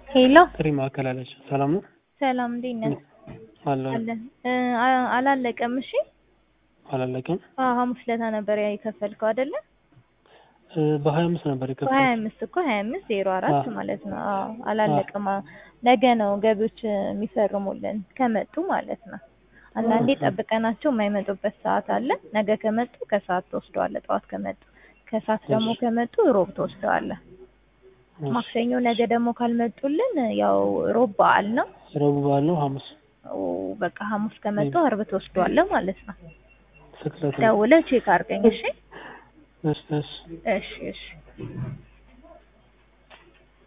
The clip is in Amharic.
ሄሎ ጥሪ ማዕከል አለች። ሰላም ነው ሰላም፣ እንዴት ነህ? አለን። አለን እ አ- አላለቀም። እሺ አላለቀም። አዎ፣ ሐሙስ ለታ ነበር ያ የከፈልከው አይደለ? እ በሀያ አምስት ነበር በሀያ የከፈልኩት። አምስት እኮ ሀያ አምስት ዜሮ አራት አዎ። ማለት ነው። አዎ አላለቀም። አ- ነገ ነው ገቢዎች የሚፈርሙልን ከመጡ ማለት ነው። አንዳንዴ ኦኬ። ጠብቀናቸው የማይመጡበት ሰዓት አለ። ነገ ከመጡ ከሰዓት ትወስደዋለህ፣ ጠዋት ከመጡ ከሰዓት ደግሞ እሺ። ከመጡ ሮብ ትወስደዋለህ። እሺ። ማክሰኞ ነገ ደግሞ ካልመጡልን ያው ሮብ በዓል ነው። ረቡዕ በዓል ነው። ሐሙስ ኦ፣ በቃ ሐሙስ ከመጡ አርብ ትወስደዋለህ ማለት ነው። ስቅለት ነው። ደውለህ ቼክ አድርገኝ። እሺ እሺ እሺ እሺ እሺ